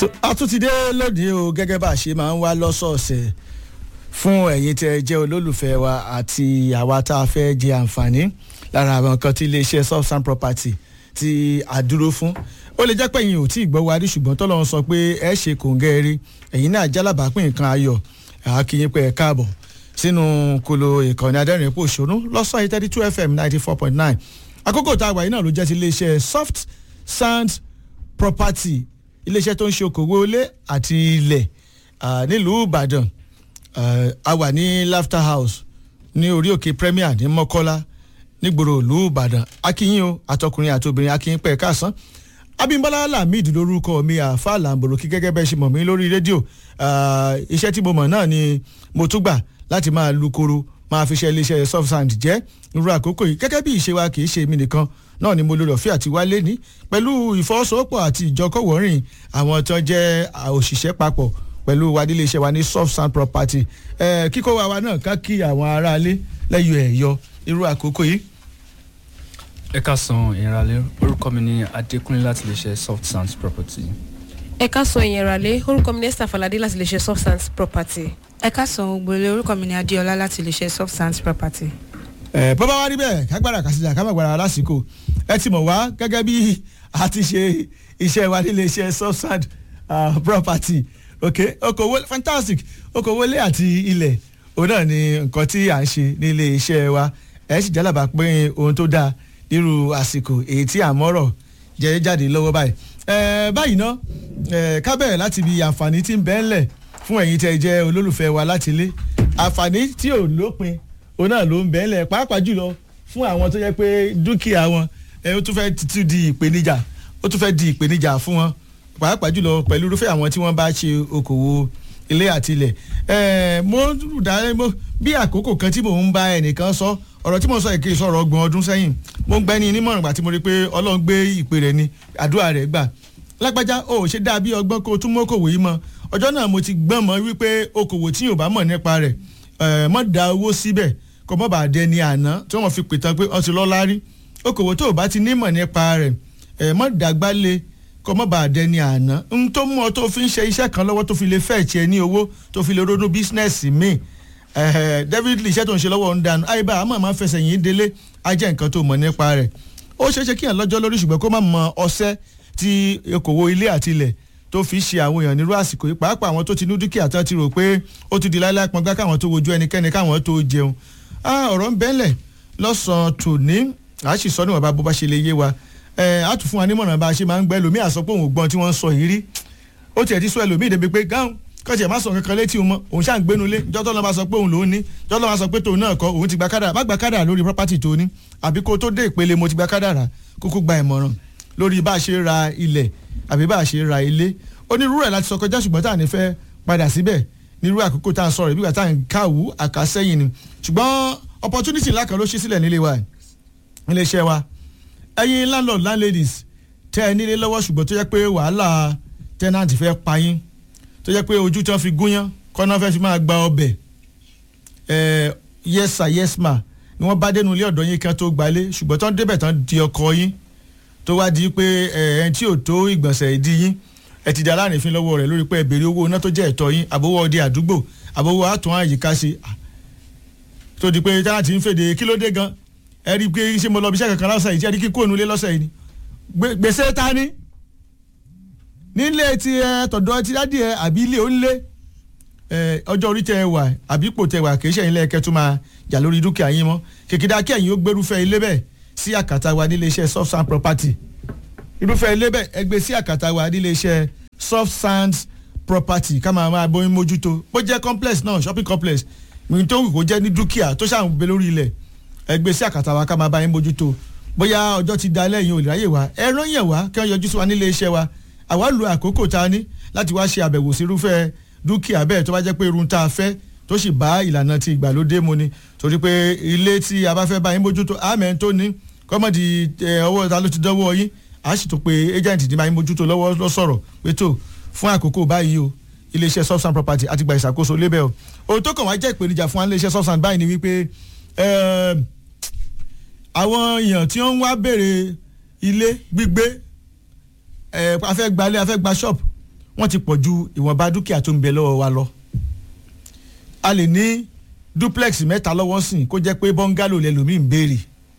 a tún ti dé lónìí o gẹ́gẹ́ bá a ṣe máa ń wá lọ́sọ̀ọ̀sẹ̀ fún ẹ̀yin tẹ́ ẹ jẹ́ olólùfẹ́ wa àti àwa tá a fẹ́ jẹ àǹfààní lára àwọn nǹkan tí iléeṣẹ́ substance property tí a dúró fún ó lè jẹ́ pé ẹ̀yin ò tí ì gbọ́ wa rí ṣùgbọ́n tọ́lọ́run sọ pé ẹ ṣe kòǹgẹ́ rí ẹ̀yin náà jálábàápín nǹkan ayọ̀ àkìyìn pé ẹ káàbọ̀ sínú kolo ìkànnì adẹ́rìn epo òṣòro lọ́sàn yìí thirty two fm ninety four point nine àkókò tá a wà yìí náà ló jẹ́ ti iléeṣẹ́ soft sand property iléeṣẹ́ tó ń ṣe okòwò ilé àti ilẹ̀ nílùú ìbàdàn a wà ní laughter house ní orí òkè premier ní mọ́kọ́lá nígboro ìlú ìbàdàn akínyìn o àtọkùnrin àti obìnrin akínyìn pẹ̀ káàsán abimbola lamid lórúkọ mi àfa làǹbòròkì gẹ́gẹ́ bẹ́ẹ̀ ṣe mọ̀ mí lórí rédíò iṣẹ́ tí mo mọ̀ náà ni mo tún gbà láti máa lu koro máa fi ṣe iléeṣẹ́ soft sand jẹ́ irú àkókò yìí gẹ́gẹ́ bí ìṣe wa kì í ṣe mí nìkan náà ni mo lórí ọ̀fẹ́ àti wálé ní pẹ̀lú ìfọwọ́sowọ́pọ̀ àti ìjọkọ̀wọ́rìn àwọn tó jẹ́ òṣìṣẹ́ papọ̀ pẹ̀lú wa nílé iṣẹ́ wa ní soft sand property kíkó wa wa náà ká kí àwọn aráalé lẹ́yìn ẹ̀yọ irú àkókò yìí. ẹ ká san ìrànlẹ́ orúkọ mi ní adékúnlé láti lè ṣe soft sands property. ẹ ká sọ ìyẹn ràlẹ́ orúkọ mi ní esther falade láti lè ṣe substance property. ẹ ká san ògbólé orúkọ mi ní adéọlá láti lè ṣe substance property. ẹ bó bá wá rí bẹ́ẹ̀ kágbára kàṣíjà ká má gbára lásìkò ẹ ti mọ̀ wá gẹ́gẹ́ bí a ti ṣe iṣẹ́ wa nílé iṣẹ́ substance uh, property ok okòwò fantastic okòwò ilé àti ilẹ̀ òun náà ni nǹkan tí à ń ṣe nílé iṣẹ́ wa ẹ sì jálàbà pé ohun tó dáa nírú àsìkò èyí tí à ń mọ́rọ̀ jẹ́ jáde lọ́wọ́ báyìí ẹ báyìí ná ẹ ká bẹ̀rẹ̀ láti ibi àǹfààní tí ń bẹ ńlẹ̀ fún ẹ̀yin tẹ́ jẹ́ olólùfẹ́ wa láti ilé àǹfààní tí ò lópin òun náà ló ń bẹ ńlẹ̀ pàápàá jùlọ fún àwọn tó jẹ́ pé dúkìá wọn ẹ ó tún fẹ́ tún di ìpèníjà ó tún fẹ́ di ìpèníjà fún wọn pàápàá jùlọ pẹ̀lú irúfẹ́ àwọn tí wọ́n bá ṣe okòwò ilé àti ilẹ̀ ẹ mo dá mo bí àkókò kan tí mò ń bá ẹnìkan sọ ọ̀rọ̀ tí mo sọ èké sọ̀rọ̀ ọgbọ̀n ọdún sẹ́yìn mo ń gbẹ́ ní nímọ̀ràn gbà tí mo rí pé ọlọ́run gbé ìpè rẹ̀ ni àdúrà rẹ̀ gbà lágbájá o ò ṣe dáa bí ọgbọ́n kó o tún mọ́ okòwò yìí mọ́ ọjọ́ náà mo ti gbọ́n mọ́ wípé okòwò tí yóò bá mọ̀ nípa rẹ̀ mọ́ da owó síbẹ̀ kó mọ́ bá dẹ ní àná tí wọ́n fi pìtàn pé ọtí lọ́lá rí okòwò tó o bá ti nímọ̀ nípa rẹ̀ mọ́ dàgbà lé kó mọ́ bá dẹ ní àná n tó mú ọ tó fi ń ṣe iṣẹ́ kan lọ́wọ́ tó fi lè fẹ́ tiẹ̀ ní owó tó fi lè ronú bísínẹ́sì míì david lee iṣẹ́ tó ń ṣe lọ́wọ́ ń dànù àyíbá àmọ́ máa ń fẹsẹ̀ yín délé ajẹ́ nǹkan tó mọ̀ nípa rẹ̀ ó ṣeé ṣe kíyàn lọ́jọ́ lórí ṣùgbọ́n kó má mọ ọṣẹ́ tí okòwò ilé àti ilẹ̀ tó fi ṣe àwọn èèyàn nírú àsìkò yìí pàápàá àwọn tó ti ní dúkìá tó ti rò pé ó ti di láíláí pọngbá káwọn tó wojú ẹnikẹ́ni káwọn tó jẹun ọ̀rọ̀ ń bẹ́lẹ̀ lọ́sàn-án tòní àá sì sọ níwọ̀nba bó bá ṣe lè yé wa á tún fún wa nímọ̀ràn bá a ṣe máa ń gbẹ́ lómi àsọ pé òun gbọ́n tí wọ́n ń sọ yìí rí ó tiẹ̀ ti sọ ẹlòmíì débi pé gáhùn kọ́sì ẹ̀ má sọ kankan létí òun mọ́ òun ṣáà ń gbénu lé jọ́tọ́ lọ́ba sọ pé òun lòún ní jọ́tọ́ lọ́ba sọ pé tòun náà kọ́ òun ti gba kádàrà má gba kádàrà lórí property tó ní àbí kó tó dé ìpele mo ti gba kádàrà kúkú gba ìmọ̀ràn lórí bá a ṣe ra ilẹ̀ àbí bá a ṣe ra ilé onírúurú ẹ̀ láti sọ kọjá ṣùgbọ́n tá à ní fẹ́ padà síbẹ̀ nírú àkókò tá à ń sọ̀rọ̀ ìbígbà tá à ń káwù àkásẹ́yìn ni ṣùgbọ́n opportunity ńlá kan ló ṣí sílẹ̀ nílé wa nílé iṣẹ́ wa ẹ̀yin landlord landladies tẹ́ ẹ nílé lọ́wọ́ ṣùgbọ́n tó yẹ pé wàhálà tenant fẹ́ pa yín tó jẹ́ pé ojú tí wọ́n fi gúnyán kọ́nà fẹ́ fi máa gba ọbẹ̀ ẹ̀ yes sir yes ma ni wọ́n bá dénú ilé ọ̀dọ́ yín kan tó gbalé ṣùgbọ́n tó ń débẹ̀ tán di ọkọ yín tó wá di pé ẹ̀ ẹ̀ tí ò tó ìgbọ̀nsẹ̀ ìdí yín ẹ ti di aláàrífín lọ́wọ́ rẹ̀ lórí pé ẹ béèrè owó iná tó jẹ́ ẹ̀tọ́ yín àbówó ọdẹ àdúgbò àbówó àtún àyíká ṣe tó di pé táwọn ti ń fèdè kí ló dé gan ẹ rí i pé ṣé mo lọ bí iṣẹ́ kankan lọ́sẹ̀ yìí tí ẹ rí kí kóònù lé lọ́sẹ̀ yìí ni gbèsè ta ni nílé ti ẹ tọ̀dọ̀ ti dádì ẹ àbí ilé onílé ẹ ọjọ́ orí tẹ ẹ wà àbí ipò tẹ wà kì í ṣe ẹ̀yin lẹ́ẹ̀kẹ́ tó máa jà lórí dúkìá yín mọ́ kìkìdá kí ẹ̀yin ó gbérúfẹ́ ilé bẹ́ẹ̀ sí àkàtà wa nílé iṣẹ́ soft sand property irúfẹ́ ilé bẹ́ẹ̀ ẹ gbé sí àkàtà wa nílé iṣẹ́ soft sand property ká máa máa bóyin mójútó bó jẹ́ complex náà shopping complex mi tó wù kó jẹ́ ní dúkìá tó ṣàǹgbé lórí ilẹ̀ ẹ gbé sí àkàtà wa ká máa bá yín mójútó bóyá ọjọ́ ti da lẹ́yìn olùráyè wa ẹ rán yẹn wá kí wọ́n yọjú sí wa nílé iṣẹ́ wa àwa lu àkókò tá a ní láti wá ṣe àbẹ̀wò sí irúfẹ́ dúkìá bẹ́ẹ̀ tó bá jẹ́ pé irun tá a fẹ́ tó sì bá ìlànà ti ìgbàlódé mu ni torí pé ilé tí a bá fẹ́ bá yín mójútó àmẹ́ tó ní kọ́mọ̀dì ọwọ́ ta ló ti dánwọ́ yín a sì tún pé agent ní bá yín mójútó lọ́wọ́ lọ sọ̀rọ̀ pé tó fún àkókò báyìí o iléeṣẹ́ substance property àti gba ìṣàkóso lébẹ̀ o ohun tó kàn wá jẹ́ ìpèníjà fún wa iléeṣẹ́ substance báyìí ni wípé àwọn èèyàn tí wọ́n ń wá béèrè ilé gbígbé ẹ afẹ́ gbalẹ̀ afẹ́ gba shop wọ́n ti pọ̀ ju ìwọ̀nba dúkìá tó ń bẹ lọ́wọ́ wa lọ. a lè ní duplex mẹ́ta lọ́wọ́ sìn kó jẹ́ pé bọ́ngálò lẹ́lòmíì ń béèrè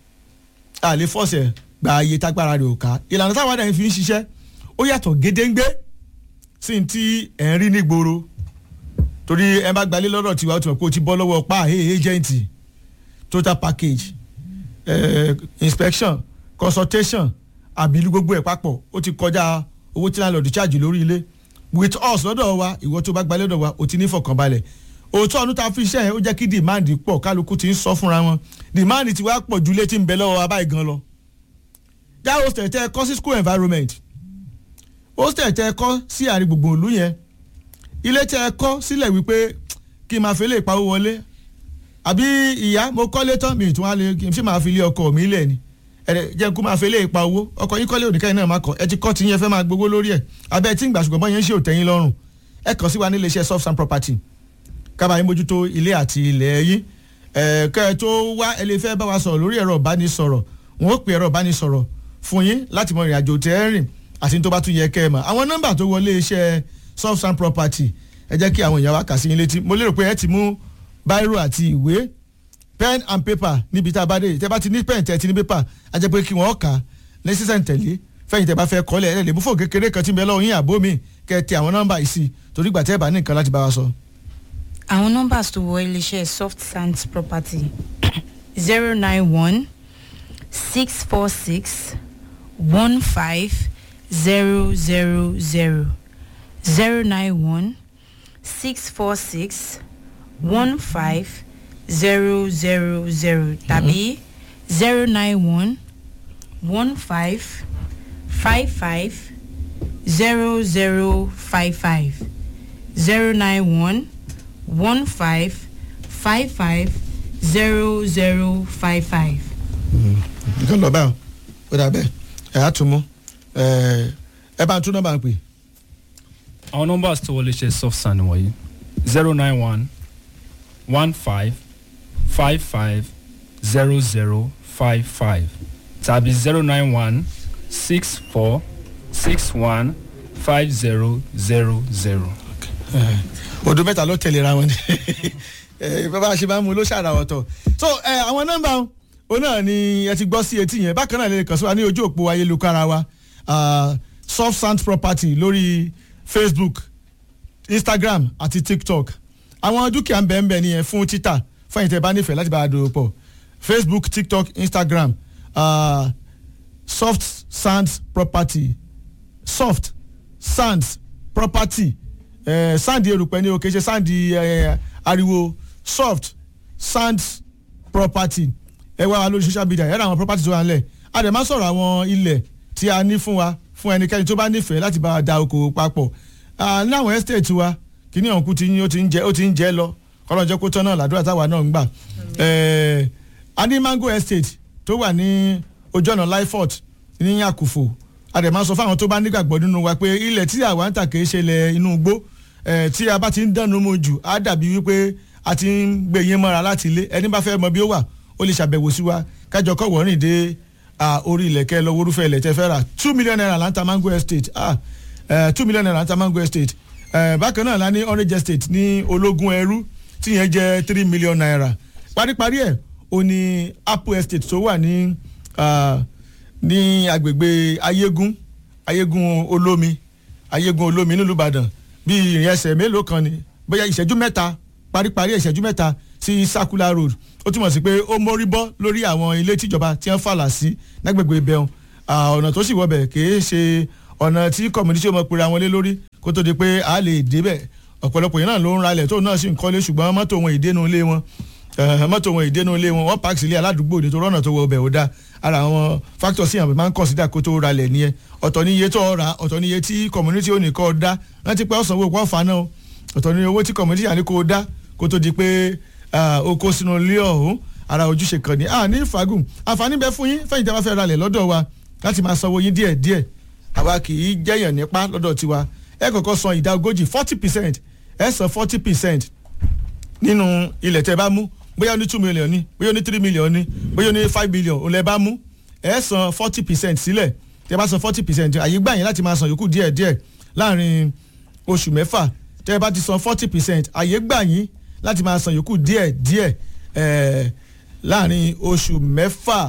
a lè fọ́ọ̀sẹ̀ gba iye tágbára rẹ̀ ò ká ìlànà táwọn àdáyé fi ń ṣiṣẹ́ ó yàtọ̀ gédéǹgbé sí ti ẹ̀ ń rí nígboro torí ẹ bá gbalé lọ́dọ̀ tiwa ó ti mọ̀ pé o ti bọ́ lọ́wọ́ pa hey agent total package eh, inspection consultation àbílú gbogbo ẹ̀ papọ̀ ó ti kọjá owó tí landlord charge lórí ilé with us lọ́dọ̀ wa ìwọ tó bá gbalé lọ́dọ̀ wa o ti ní fọkànbalẹ̀ òótọ́ ọdún tá a fi iṣẹ́ yẹn ó jẹ́ kí demand pọ̀ kálukú ti ń sọ fúnra wọn demand ti wá pọ̀ ju ilé tí ń bẹ lọ́wọ́ wa báyìí gan lọ. já hostel tẹ ẹ kọ́ sí school environment hostel tẹ ẹ kọ́ sí àárín gbùngbùn ìlú yẹn ilé tẹ ẹ kọ́ sílẹ̀ wípé kí n máa fi lè pawó wọlé àbí ìyá mo kọ́lé tán mi ìtún wá lè kí n ṣe máa fi lé ọkọ mi lẹ̀ ni ẹ̀rẹ̀ jẹ́ kó máa fi lè pa owó ọkọ yín kọ́lé òdìkẹ́yìn náà máa kọ́ ẹ ti kọ́ ti yẹn fẹ́ máa gbowó lórí ẹ̀ abẹ́ tí ń gbà ṣùgbọ́n bọ́ yẹn ń ṣe òtẹ́yìn lọ́rùn ẹ kàn sí wa ní iléeṣẹ́ soft sand property kábàá yín mójútó ilé àti ilẹ̀ yín ẹ̀ kẹ́ ẹ tó wá ẹ lè fẹ́ bá wa sọ̀rọ̀ lórí ẹ̀rọ ìbánisọ̀rọ̀ wọn ó pè ẹ̀rọ ìbánisọ̀rọ̀ fún yín láti mọ ìrìn àjò tẹ́ ẹ rìn àti tó bá tún yẹ kẹ́ ẹ mọ̀ àwọn nọ́mbà tó wọlé iṣẹ́ soft sand property ẹ jẹ́ kí àwọn èèyàn wa kà sí yín létí mo lérò pé ẹ ti mú báírò àti ìwé pen and paper níbi tá a bá dé tẹ bá ti ní pen tẹ ti ní paper a jẹ́ pé kí wọ́n kà á ní sísẹ̀ ntẹ̀lé fẹ́yìn tẹ bá fẹ́ kọ́lẹ̀ ẹ̀ lè mú fóònù kékeré kan tí ń bẹ lọ́wọ́ yín àbó mi kẹ́ ẹ tẹ àwọn nọ́mbà yìí sí torí ìgbà tẹ́ ẹ bá ní nǹkan láti bá wa sọ. àwọn nọ́mbà tó wọ iléeṣẹ́ soft sand property zero nine one six four six one five zero zero zero zero nine one six four six one five zero zero zero tàbí zero nine one one five five five zero zero five five zero nine one one five five five zero zero five five. nǹkan lọ báyọ̀ ó dà bẹ́ẹ̀ ẹ̀ á tún mú ẹ̀ ẹ bá ń tún nọ́mbà ń pè àwọn nọ́mbà tó wọlé ṣe soft sand wọ̀nyí zero nine one one five five five zero zero five five tàbí zero nine one six four six one five zero zero zero. odò mẹ́ta ló tẹ̀lé ra wọn ni ẹ, bàbá ṣe máa ń mu ló ṣàrà ọ̀tọ̀ so ẹ, àwọn nọ́mbà òun náà ni ẹ ti gbọ́ sí etí yẹn bákan náà lè kàn sí wa ní ojú òpó ayélujára wa ah, soft sand property lórí facebook instagram àti tiktok àwọn dúkìá ń bẹ̀ ń bẹ̀ nìyẹn fún títà fún ẹ̀yin tẹ́ bá nífẹ̀ẹ́ láti bá a dòwò pọ̀ facebook tiktok instagram ah, soft sand property soft sands property eh, sand erùpẹ̀ ni o kì í ṣe sand eh, ariwo soft sands property ẹ wá wa lórí social media ẹ rà àwọn property tó wà nílẹ̀ a dẹ̀ máa sọ̀rọ̀ àwọn ilẹ̀ tí a ní fún wa fún ẹnikẹ́ni tó bá nífẹ̀ẹ́ láti bá wa da okòwò papọ̀ Ah, ní àwọn estate wa kíní ọ̀hún ti ń ó ti ń jẹ́ ó ti ń jẹ́ lọ kọ́lọ́njẹ́ kó tán náà làdúrà táwa náà ń gbà Eh, a ní mango estate tó wà ní ojú ọ̀nà lifort ní àkùfò a dẹ̀ máa sọ fáwọn tó bá nígbàgbọ́ nínú wa pé ilẹ̀ tí àwa ń tà kìí ṣe ilẹ̀ inú igbó eh, tí a bá ti ń dànù mu jù á dàbí wípé a ti ń gbé yín mọ́ra láti ilé ẹni bá fẹ́ mọ bí ó wà ó lè ṣàbẹ̀wò sí wa kájọ kọ́ wọ́rìn dé ah, orí ilẹ̀ kẹ́ lọ wórúfẹ́ ilẹ̀ tẹ́ fẹ́ rà two million naira là ń ta mango estate ah, eh, two million naira là ń ta mango estate eh, bákan náà la ní orange estate ní ológun ẹrú tí yẹn jẹ́ three million naira paríparí ẹ̀ ó ní apple estate tó wà ní ah, ní agbègbè ayégún ayégún olómi ayégún olómi nílùú ìbàdàn bí ìrìn ẹsẹ̀ mélòó kan ni bóyá ìṣẹ́jú mẹ́ta paríparí ìṣẹ́jú mẹ́ta sí circular road ó túmọ̀ sí pé ó mórí bọ́ lórí àwọn ilé tíjọba tí wọ́n fàlà sí lágbègbè ibẹ̀hún ọ̀nà tó sì wọbẹ̀ kìí ṣe ọ̀nà tí community ọmọ pèrè àwọn lé lórí kó tó di pé a lè débẹ̀ ọ̀pọ̀lọpọ̀ yẹn náà ló ń ralẹ̀ tóun náà sì ń kọ́lé ṣùgbọ́n mọ́tò wọn ìdénú ilé wọn Eh, mọ́tò wọn ìdénú ilé wọn wọ́n pààkì sílé aládùúgbò nítorí ọ̀nà tó wọ ọbẹ̀ ò dáa ara àwọn factors sí àwọn máa ń consider kó tó ralẹ̀ nìyẹn ọ̀tọ̀ ní iye tó ra ọ̀tọ̀ ní iye tí community ò ní kọ́ dá rántí pé ọ̀sán owó pọ̀ fà náà ọ̀tọ̀ ní owó tí community àní kó dá kó tó di pé ah, o kó sínú ilé ọ̀hún ara ojúṣe kan ní ah ní fagùn àǹfààní bẹ fún yín fẹ́yìntì bá fẹ́ ralẹ̀ lọ́dọ̀ wa láti máa sanwó yín díẹ̀ díẹ̀ àwa kì í jẹ́yàn nípa lọ́dọ̀ tiwa ẹ kọ́kọ́ san ìdá ogójì forty percent ẹ san forty percent nínú ilẹ̀ tẹ́ bá mú bóyá ó ní two million ní bóyá ó ní three million ní bóyá ó ní five million òun lẹ bá mú ẹ san forty percent sílẹ̀ tẹ́ bá san forty percent àyè gbà yín láti máa san yòókù díẹ̀ díẹ̀ láàrin oṣù mẹ́fà tẹ́ ẹ bá ti san forty percent àyè gbà yín láti máa san yòókù díẹ̀ díẹ̀ eh, láàrin oṣù mẹ́fà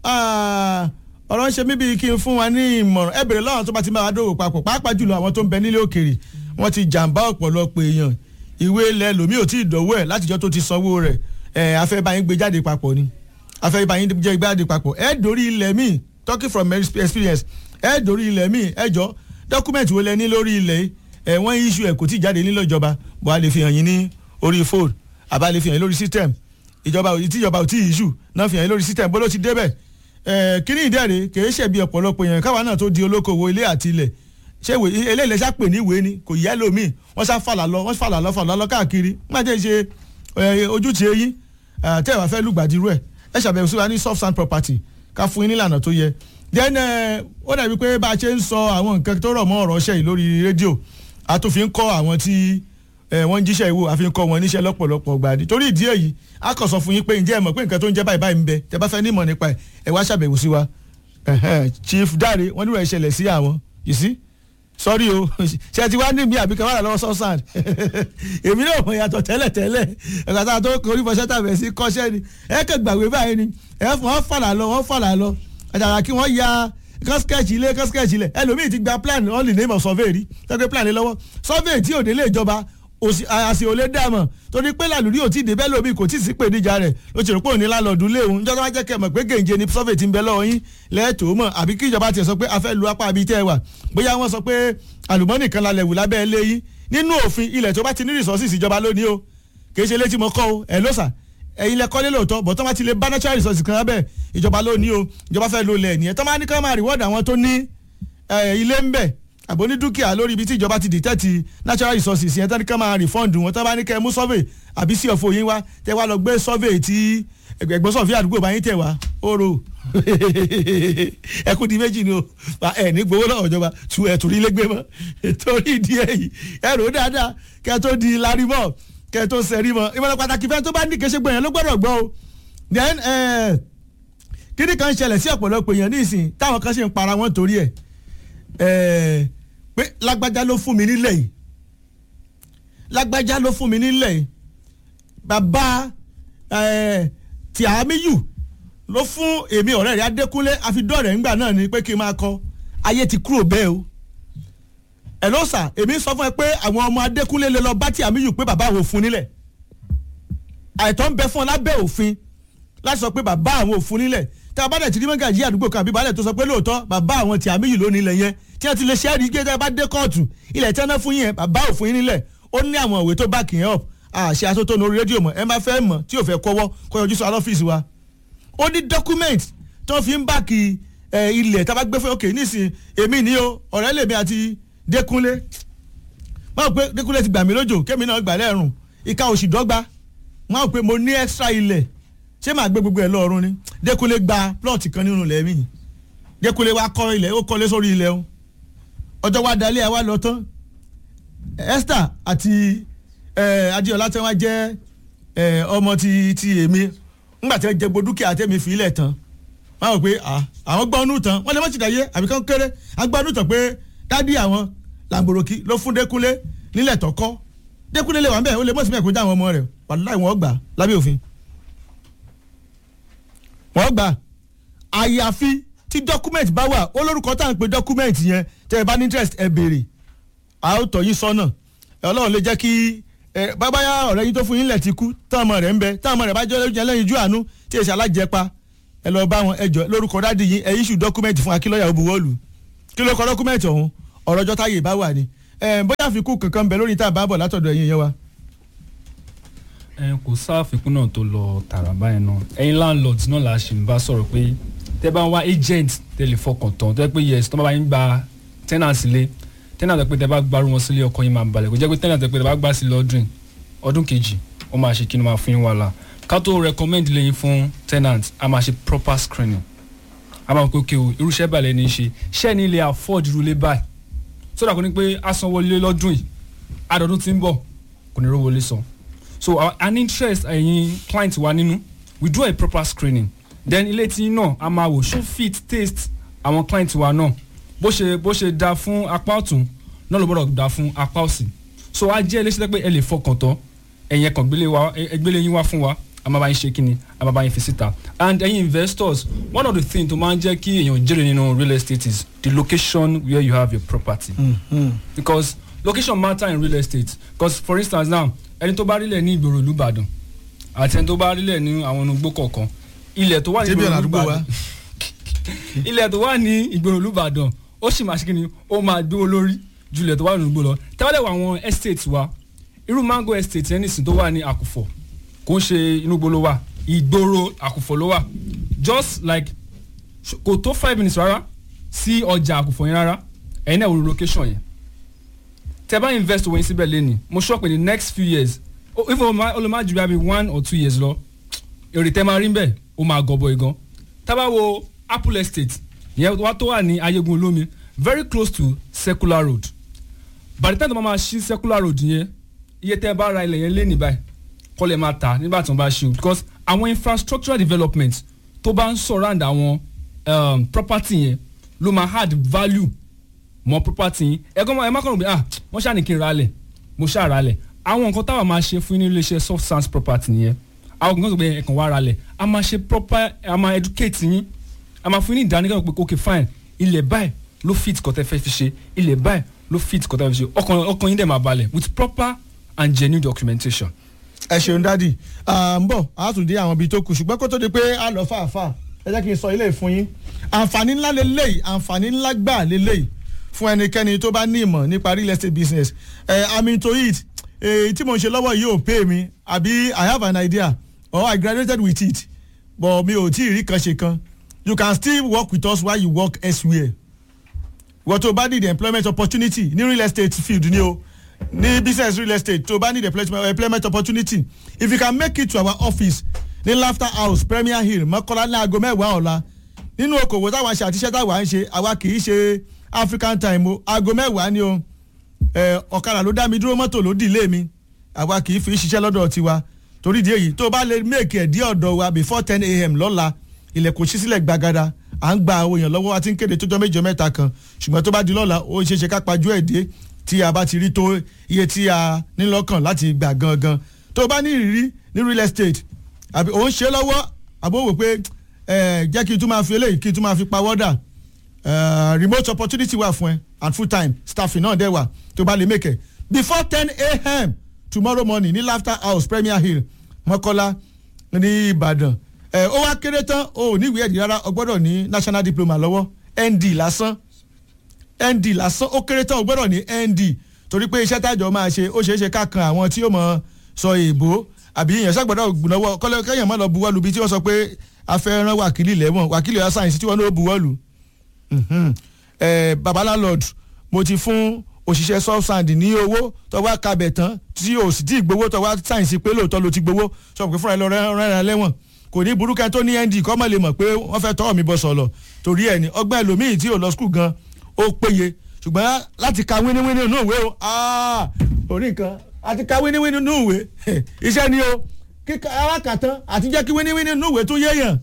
Ah, ọ̀rọ̀ ń ṣe mí bíi kí n fún wa ní ìmọ̀ràn ẹ bèrè lọ́wọ́n tó bá ti máa dòwò papọ̀ pàápàá jùlọ àwọn tó ń bẹ nílé òkèrè wọ́n ti jàǹbá ọ̀pọ̀lọpọ̀ èèyàn ìwé ilẹ̀ lòmí ò tí ì dọ̀wọ́ ẹ̀ látijọ́ tó ti sanwó rẹ̀ ẹ̀ afẹ́ bá yín gbé jáde papọ̀ ni afẹ́ bá yín jẹ́ gbé jáde papọ̀ ẹ̀ dórí ilẹ̀ míì talking from experience ẹ̀ dórí ilẹ̀ míì ẹ̀ jọ dọ́kúmẹ̀ntì wo lẹ ní lórí ilẹ̀ yìí ẹ̀ wọ́n issue ẹ̀ kò tí ì jáde nílò ìjọba bó a lè fi hàn yín ní orí phone àbá lè fi hàn yín lórí system ìjọba ò tí ìjọba ò tí ì issue náà fi hàn yín lórí system bó ló ti débẹ̀ ẹ̀ kíní ìdẹ́rẹ̀ kì í ṣẹ̀bi ọ̀pọ̀lọpọ̀ èèyàn káwa náà tó di olókoòwò ilé àti ilẹ̀ ṣé ìwé eléyìí ṣá pè ní ìwé ni kò yẹ lómi wọ́n ṣá fàlà lọ wọ́n fàlà lọ fàlà lọ káàkiri má jẹ́ ṣe ẹ, ojútì eyín tẹ́ ẹ bá fẹ́ lùgbàdìrú ẹ̀ ẹ ṣàbẹ̀wò sí wa ní soft sand property ká fún yín nílànà tó yẹ then ẹ, ó dàbí pé bá a ṣe ń sọ àwọn nǹkan tó rọ̀ mọ́ ọ̀rọ̀ ṣẹ́ yìí lórí rédíò a tún fi ń kọ́ àwọn tí ẹ, wọ́n ń jíṣẹ́ ìwò àfi ń kọ́ wọn níṣẹ́ lọ́pọ̀lọpọ̀ gbàdí torí ìdí èyí a kàn sọ fún yín pé ǹjẹ́ ẹ mọ̀ pé nǹkan tó ń jẹ́ báyìí báyìí ń bẹ tẹ́ bá fẹ́ nímọ̀ nípa ẹ̀ ẹ wá ṣàbẹ̀wò sí wa Ẹ̀hẹ́n, Chief Dare wọ́n nílò ìṣẹ̀lẹ̀ sí àwọn you see sọ́rí o ṣe ti wá ní mi àbí kan wà lọ́wọ́ sọ́sàn èmi náà mọ̀ yàtọ̀ tẹ́lẹ̀ tẹ́lẹ̀ ẹ̀ka tá a tó korí fọṣẹ́ tàbí sí kọ́ṣẹ́ ni ẹ kẹ́ gbàgbé báyìí ni ẹ fún wọn fàlà lọ wọn fàlà lọ àtàrà kí wọ́n ya kán sketch ilé kán sketch ilẹ̀ ẹlòmíì ti gba plan on the name of survey rí tẹ́gbẹ́ plan lé lọ́wọ́ survey tí òde lè jọba òsì àṣì ò lè dààmú torí pé làlùrí ò tí ì débẹ́ lómi kò tí ì sí pè níjà rẹ̀ ló ti rò pé òní lálọ́ọ̀dún léwu níjọ́ tó wá jẹ́ kẹ́ mọ̀ pé gèǹje ni survey ti ń bẹ lọ́wọ́ yín lẹ́ẹ̀tọ́ mọ̀ àbí kí ìjọba tiẹ̀ sọ pé a fẹ́ lu apá àbí tẹ́ ẹ wà bóyá wọ́n sọ pé àlùmọ́nì kan lálẹ́ wù lábẹ́ ilé yín nínú òfin ilẹ̀ tó bá ti ní resources ìjọba lónìí o kì í ṣe létí mo kọ́ o ẹ̀ ló sà ẹ̀yin lẹ kọ́lé lóòótọ́ bọ̀ tó bá ti lè bá natural resources kan lábẹ́ ìjọba lónìí o ìjọba fẹ́ lo ilẹ̀ nìyẹn tó máa ní ká máa reward àwọn tó ní eh, ilé ń bẹ̀ àbò ní dúkìá lórí ibi tí ìjọba ti detect natural resources yẹn tó ní ká máa refund wọn tó bá ní kẹ́ ẹ mú survey àbí sí ọ̀fọ̀ yín wá tẹ́ wá lọ gbé survey tí ẹgbẹ̀gbọ́n sọ̀fí àdúgbò bá yín tẹ̀ wá oró ẹkún di méjì ni o ẹ ní gbowó lọ́wọ́ ìjọba tu ẹ̀ torí lẹ́gbẹ́ mọ́ torí ìdí èyí ẹ rò ó dáadáa kẹ́ ẹ tó di larí mọ́ kẹ́ ẹ tó sẹ́rí mọ́ ìmọ̀ràn pàtàkì fẹ́ tó bá ní kéṣe gbọ̀nyẹn ló gbọ́dọ̀ gbọ́ o then eh, kíní kan ṣẹlẹ̀ sí ọ̀pọ̀lọpọ̀ èèyàn nísìn táwọn kan ṣe ń para wọn torí ẹ̀ eh, pé lágbájá ló fún mi nílẹ̀ yìí lágbájá ló fún mi nílẹ̀ yìí bàbá eh, tí àmíyù ló fún èmi ọ̀rẹ́ rẹ̀ adékúnlé àfidọ́rẹ̀ ńgbà náà ni pé kí n máa kọ ayé ti kúrò bẹ́ẹ̀ o ẹ̀ ló sà èmi sọ fún ẹ pé àwọn ọmọ adékúnlé lè lọ bá tí àmíyù pé bàbá àwọn òfun nílẹ̀ àìtọ́ ń bẹ fún ọ lábẹ́ òfin láti sọ pé bàbá àwọn òfun nílẹ̀ tí a bá dẹ̀ ti rí mọ́gàjì àdúgbò kan àbí balẹ̀ tó sọ pé lóòótọ́ bàbá àwọn tí àmíyù ló nílẹ̀ yẹn tí wọ́n ti lè ṣẹ́ẹ́rì gbé tẹ́ bá dé kóòtù ilẹ̀ tí wọ́n ná fún yẹn bàbá òfun yín nílẹ̀ ó ní àwọn ìwé tó back yẹn up àṣẹ atótónu orí rédíò mọ̀ ẹ má fẹ́ mọ̀ tí ò fẹ́ kọ́wọ́ kó yọjú sọ alọ́fíìsì wa ó ní document tó fi ń báàkì ilẹ̀ tá a bá gbé fún òkè nísìnyí èmi ní o ọ̀rẹ́ lèmi àti Dékúnlé máa pé Dékúnlé ti gbà mí lójò kémi náà gbà lẹ́rùn ìka òsì dọ́gba máa pé mo ní extra ilẹ̀ ṣé màá gbé gbogbo ẹ̀ lọ́ọ̀rùn ni Dékúnlé gba plot kan nínú ilẹ̀ mi Dékúnlé wa kọ́ ilẹ̀ ó kọ́lé sórí ilẹ̀ o ọjọ́ wa dalẹ̀ àwa lọ tán Esther àti Adéọlá tí wọ́n jẹ́ ọmọ ti ti èmi ńgbà tí wọ́n jẹ gbogbo dúkìá tẹ́mi fi ilẹ̀ tán wọ́n rò pé àwọn gbọ́ ọ́nù tán wọ́n lè má ti dàyé àbí kán kéré àwọn gbọ́ ọ́nù tán pé dádì àwọn làǹbòròkì ló fún Dékúnlé nílẹ̀ tọ́kọ́ Dékúnlé lè wà ń bẹ̀ ó lè mọ̀ sí mẹ́kọ̀ọ́ já àwọn ọmọ rẹ̀ wàláì wọ́n gbà lábẹ́ òfin wọ́n gbà àyàfi tí document bá wà olórúkọ tá à ń pe document yẹn tẹ́ ẹ bá ní interest ẹ béèrè a ó tọ́ yín sọ́nà ọlọ́run lè jẹ́ kí ẹ bábáyá ọ̀rẹ́ yín tó fún yín lẹ̀ ti kú táwọn ọmọ rẹ̀ ń bẹ táwọn ọmọ rẹ̀ bá jẹ́ lójú ẹlẹ́yin ojú àánú tí èsì alájẹpa ẹ lọ bá wọn ẹjọ lórúkọ dádì yín ẹ issue document fún akílọ́yà òbúwọ́lù kí ló kọ document ọ̀hún ọ̀rọ̀ ọjọ́ táyé bá wà ní ẹ bóyá àfikún kankan bẹ lórí tá a bá bọ̀ látọ̀dọ̀ ẹ̀yin yẹn wa. ẹ kò sáàfikún náà tó lọ tààrà báyẹn náà ẹ̀yin landlords náà la ṣì ń bá sọ̀rọ̀ pé tẹ́ bá ń wá agent tẹ́ lè fọkàn tán tẹ́ pé yes tó bá yín gba tenant lé tenant tẹ́ pé tẹ́ bá gbárù wọn sílé ọkọ yín máa balẹ̀ kò jẹ́ pé tenant tẹ́ pé tẹ́ bá gbá sí lọ́dún ọdún kejì ó máa ṣe kí ni máa fún yín wàhálà ká tó recommend lẹ́yìn fún tenant a máa ṣe proper screening a máa kó kí o irúṣẹ́ balẹ̀ ní í ṣe ṣẹ́ ni ilé afford irú ilé báyìí sódà kò ní pé a sanwó ilé lọ́dún yìí àdọ̀dún tí ń bọ̀ kò ní rówó ilé san so our, an interest ẹ̀yin client wa nínú we do a proper screening then ilé tí náà a máa wò ṣó fit taste àwọn client wa náà bó ṣe bó ṣe da fún apá ọ̀tún náà ló gbọ́dọ̀ dá fún apá òsì so a jẹ́ iléeṣẹ́ pé ẹ lè fọkàn tán ẹ̀yin ẹ̀kan gbélé wa ẹgbélé yín wá fún wa a máa bá yín ṣe kíni a máa bá yín fi síta and ẹ̀yin investors one of the things tó máa ń jẹ́ kí èèyàn jèrè nínú real estate is the location where you have your property because location matter in real estate because for instance now ẹni tó bá rílẹ̀ ní ìgboro ìlú Ìbàdàn àti ẹni tó bá rílẹ̀ ní àwọn onugbó kọ̀ọ̀kan ilẹ̀ tó wà ní Ṣé bí ìgboro ọ̀nà ìlú àdúgbò wa? Ìbàdàn ilẹ̀ tó wà ní ìgboro ìlú Ìbàdàn ó sì máa ṣe kí ni ó máa gbé olórí ju ilẹ̀ tó wà ní ìgboro lọ tẹ́wọ́dẹ̀ wọ àwọn estate wa irú mango estate yẹn nìsín tó wà ní àkùfọ̀ kò ń ṣe inú gbolo wa ìgboro àkùfọ̀ ló wà just like ṣ- kò tó five minutes rárá sí ọjà àkùfọ̀ yẹn rárá ẹ̀yin náà wò location yẹn tẹ́ bá invest owó yín síbẹ̀ lẹ́ni mo sọ pé the next few years o- if o ma o lè má ju bí one or two years lọ èrè tẹ́ máa rí ń bẹ̀ ó máa gọbọ igan tábà wo apple estate yẹn wá tó wà ní ayégun olómi very close to circular road by the time tó máa ma ṣí circular road yẹn iye tẹ́ bá ra ilẹ̀ yẹn lé ní báyìí kọ́ lè máa tà nígbà tí wọ́n bá ṣe o because àwọn infrastructural development tó bá ń surround àwọn um, property yẹn ló máa add value mọ property yín ẹgbẹ́ ẹ má kàn rò pé ah wọ́n ṣáà ní kí n ra lẹ̀ mo ṣáà ra lẹ̀ àwọn nǹkan táwa máa ṣe fún yín ní iléeṣẹ́ soft sands property nìyẹn àwọn nǹkan tó gbé ẹ̀kan wá ra lẹ̀ a máa ṣe proper a máa educate yín a máa fún yín ní ìdánilẹ́kọ̀ọ́ pé ok fine ilẹ̀ báyìí ló fit kọ́tẹ́ fẹ́ fi ṣe ilẹ̀ báyìí ló fit kọ́tẹ́ fẹ́ fi ṣe ọkàn ọkàn yín dẹ̀ máa balẹ̀ with proper and genuine documentation. ẹ ṣeun dádì à ń bọ̀ a tún dé àwọn ibi tó kù ṣùgbọ́n kó tó di pé a lọ fàáfàá ẹ jẹ́ kí n sọ ilé fún yín àǹfààní ńlá lélẹ́yìí àǹfààní ńlá gbà lélẹ́yìí fún ẹnikẹ́ni tó bá ní ìmọ̀ nípa real estate business ẹ i'm into it èyí tí mo ń ṣe lọ́wọ́ yìí ò pay mi àbí i have an idea or i graduated with it but mi ò tí ì rí kan ṣe kan you can still work with us while you work elsewhere wọ́n tó bá need employment opportunity ní real estate field ni o ní business real estate tó bá need employment employment opportunity if you can make it to our office ní laughter house premier hill mọ́kànlá ní aago mẹ́wàá ọ̀la nínú okòwò táwọn ṣe àtiṣẹ́ táwọn ń ṣe àwa kì í ṣe african time o aago mẹ́wàá ni o ẹ, ọ̀kadà ló dá mi dúró mọ́tò ló dìlé mi àwa kì í fi ṣiṣẹ́ lọ́dọ̀ tiwa torí ìdí èyí tó bá lè make ẹ̀ dí ọ̀dọ̀ wa before ten a.m. lọ́la ilẹ̀kùn ṣí sílẹ̀ gbàgàdà à ń gba àwọn èèyàn lọ́wọ́ àti ń kéde tó jọ méjì mẹ́ta kan ṣùgbọ́n tó bá di lọ́la ó ṣeé ṣe ká pajú ẹ̀ dé tí a bá ti rí tó iye tí a ní lọ́kàn láti gbà gangan tó bá ní ìrírí ní real estate àbí òun ṣe lọ́wọ́ àbó wò pé ẹ jẹ́ kí n tún máa fi eléyìí kí n tún máa fi pawọ́dà uh, remote opportunity wà fún ẹ and full time staffing náà dẹ̀ wà tó bá lè make ẹ before ten a.m. tomorrow morning ní laughter house premier hill mọ́kọ́lá ní ìbàdàn ẹ ó wá kéré tán o ò ní ìwé ẹ̀rí rárá o gbọ́dọ̀ ní national diploma lọ́wọ́ nd lásán nd lásán ó kéré tán o gbọ́dọ̀ ní nd torí pé iṣẹ́ tájọ máa ṣe ó ṣeé ṣe ká kan àwọn tí ó mọ̀ sọ èèbó àbí èèyàn ṣàgbọ́dọ̀ gbùnàwọ́ kọ́lẹ́ kẹ́yìn mọ́ lọ buwọ́lu bí tí wọ́n sọ pé afẹ́ràn wákìlì lẹ́wọ̀n wákìlì ọ̀yà sáyẹ̀nsì tí wọ́n ló buwọ́lu Mhm. Eh, baba landlord mo ti fún òṣìṣẹ́ subsand ní owó tọwọ́ kabẹ̀ tán tí o sì tí ì gbowó tọwọ́ sáyẹ̀nsì pé lóòótọ́ ló ti gbowó sọ pé fúnra ẹ lọ rẹ́ràn lẹ́wọ̀n kò ní burúkẹ́ tó ní nd kọ́ mọ̀ lè mọ̀ pé wọ́n fẹ́ tọ́ mi bọ̀ sọ̀lọ̀ torí ẹ̀ ní ọgbẹ́ ẹlòmíì tí ò lọ skul gan ó péye ṣùgbọ́n láti ka wíníwíní nínú ìwé o ah, orí nǹkan àti ka wíníwíní nínú ìwé iṣẹ́ ni o kíkà alákàtán àti jẹ́ kí wíníwíní nínú ìwé tó yéèyàn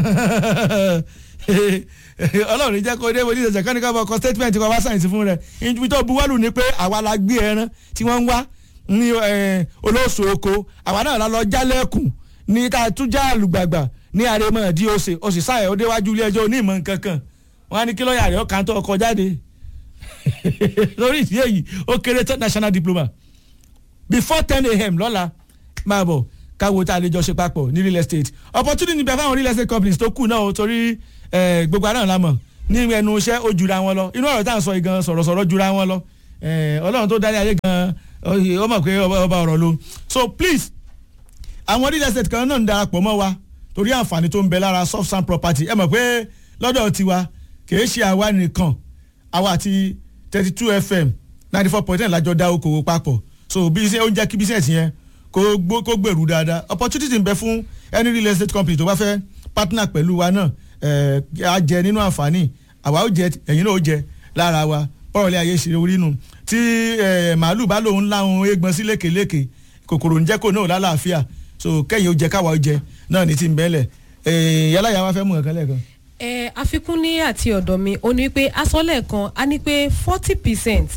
ọlọ́run jẹ́ kó dé wọ́n ní ìṣẹ̀ṣẹ̀ kan ní ká bọ̀ kọ́ statement kọ́ wá sáyẹ̀nsì fún rẹ̀ ibi tó buwọ́lù ni pé àwa la gbé ẹran tí wọ́n ń wá ní eh, olóòṣù oko àwa náà la lọ jálẹ̀kùn ní tá a tún já àlùgbàgbà ní àrèmọ̀ di ose o sì sáyẹ̀ ó déwájú ilé ẹjọ́ onímọ̀ nǹkan kan wọ́n á ní kí lọ́ọ̀yà rẹ̀ ọkàn tó ọkọ̀ jáde lórí ìdí èyí ó kéré tó national diploma before ten a.m. lọ́la máa bọ̀ káwo tá a lè jọ ṣe papọ̀ ní real estate opportunity bẹ fáwọn real estate companies tó kù náà o torí eh, gbogbo àná la mọ̀ ní ẹnu iṣẹ́ ó jura wọn lọ inú ọ̀rọ̀ tá à ń sọ yìí gan sọ̀rọ̀sọ̀rọ̀ jura wọn lọ Eh, ọlọ́run tó darí ayé gan ó mọ̀ pé ọba ọba ọ̀rọ̀ ló so please àwọn real estate kan náà ń darapọ̀ mọ́ wa torí àǹfààní tó ń bẹ lára soft sand property ẹ mọ̀ pé lọ́dọ̀ tiwa kì í ṣe àwa nìkan àwa àti thirty two fm ninety four point nine lájọ dá okòwò papọ̀ so bí iṣẹ́ ó ń jẹ́ kí business yẹn kó gbó kó gbèrú dáadáa opportunity ń bẹ fún any real estate company tó bá fẹ́ partner pẹ̀lú wa náà ẹ̀ á jẹ nínú àǹfààní àwa ó jẹ ẹ̀yin náà ó jẹ lára wa bọ́ọ̀lù ilé ayé ṣe orí nù tí ẹ̀ màálù bá lòun láwọn eégbọn sí lékeleke kòkòrò ń jẹ́ kó náà lálàáfíà so kẹ́yìn ó jẹ káwa ó jẹ náà ní ti ń bẹ́lẹ̀ ẹ̀ yálà yà wá fẹ́ mú nǹkan lẹ́ẹ̀kan. ẹ àfikún ní àti ọ̀dọ̀ mi ó ní pé asọ́lẹ̀ kan á ní pé forty percent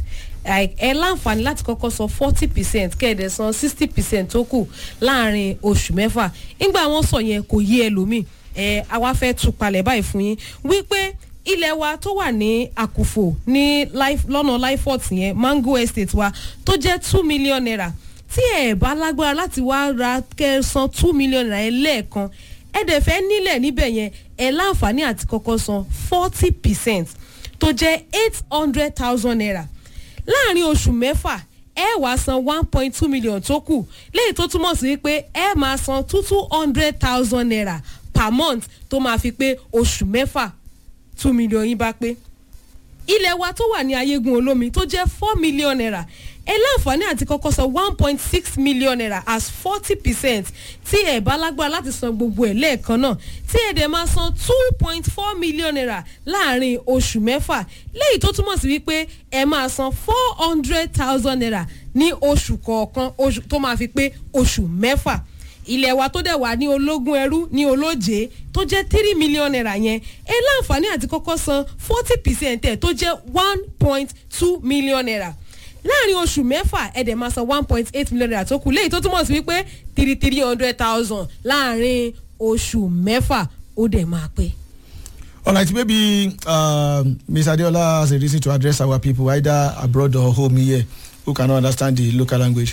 like, ẹ láǹfààní láti kọ́kọ́ san forty percent kẹ́ẹ̀dẹ̀ san sixty percent tó kù láàrin oṣù mẹ́fà nígbà wọn sọ yẹn kò yé ẹlòmíì ẹ àwa fẹ́ tú palẹ̀ báyìí fún yín wípé ilẹ̀ wa tó wà ní àkùfò ní Life- lọ́nà lifort yẹn mango estate wa tó jẹ́ two million naira tí ẹ bá lágbára láti wá ra kẹsàn two million naira yẹn lẹ́ẹ̀kan ẹ dẹ̀ fẹ́ nílẹ̀ níbẹ̀ yẹn ẹ láǹfààní àti kọ́kọ́ san forty percent tó jẹ́ eight hundred thousand naira láàrin oṣù mẹ́fà ẹ wàá san one point two million tó kù léyìí tó túmọ̀ sí pé ẹ máa san two two hundred thousand naira per month tó máa fi pé oṣù mẹ́fà two million yín bá pé ilẹ̀ wa tó wà ní ayégun olómi tó jẹ́ four million naira ẹ láǹfààní àti kọ́kọ́ san one point six million naira as forty percent tí ẹ bá lágbára láti san gbogbo ẹ̀ lẹ́ẹ̀kan náà tí ẹ dẹ̀ máa san two point four million naira láàrin oṣù mẹ́fà léyìí tó túmọ̀ sí wípé ẹ máa san four hundred thousand naira ní oṣù kọ̀ọ̀kan oṣù tó máa fi pé oṣù mẹ́fà ilẹ̀ wa tó dẹ̀ wà ní ológun ẹrú ní olóje tó jẹ́ three million naira yẹn ẹ láǹfààní àti kọ́kọ́ san forty percent ẹ̀ tó jẹ́ one point two million naira láàrin oṣù mẹ́fà ẹ dẹ̀ máa san one point eight million naira tó kù léyìí tó túmọ̀ sí wípé three three hundred thousand láàrin oṣù mẹ́fà ó dẹ̀ máa pé. All right, maybe um, Ms. Adeola has a reason to address our people either abroad or home here who cannot understand the local language.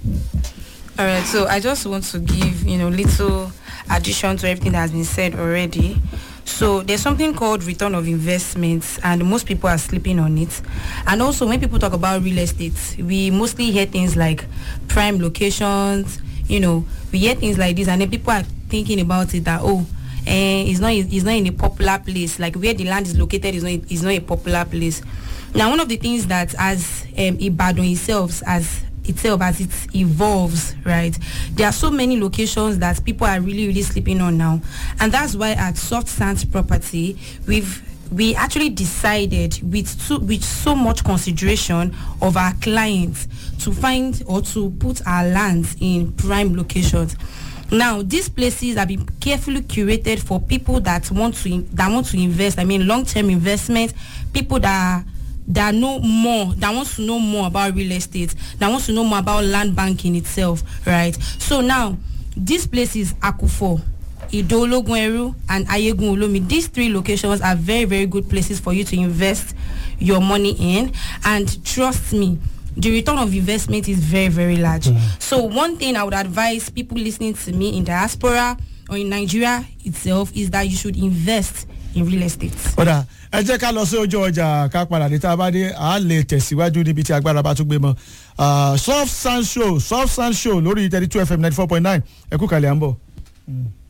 All right, so I just want to give, you know, little addition to everything that has been said already. So there's something called return of investments and most people are sleeping on it. And also when people talk about real estate, we mostly hear things like prime locations, you know, we hear things like this and then people are thinking about it that, oh, eh, it's not it's not in a popular place. Like where the land is located is not is not a popular place. Now one of the things that as um, Ibadan itself as itself as it evolves, right? There are so many locations that people are really, really sleeping on now. And that's why at Soft Sands Property, we've we actually decided with so, with so much consideration of our clients to find or to put our lands in prime locations. Now, these places have been carefully curated for people that want to in- that want to invest. I mean, long-term investment, people that that know more, that wants to know more about real estate, that wants to know more about land banking itself, right? So now, this place is Akufo, Idologuneru, and Ayegun Olomi. These three locations are very, very good places for you to invest your money in. And trust me, the return of investment is very, very large. So one thing I would advise people listening to me in diaspora or in Nigeria itself is that you should invest in real estate. ọ̀dà ẹ jẹ́ ká lọ sí ojú ọjà ká padà dé tá a bá dé a lè tẹ̀síwájú níbi tí agbára bá tún gbé mọ́ Ah, soft sand show soft sand show lórí thirty two fm ninety four point nine ẹ kú kàlẹ́ à ń bọ̀.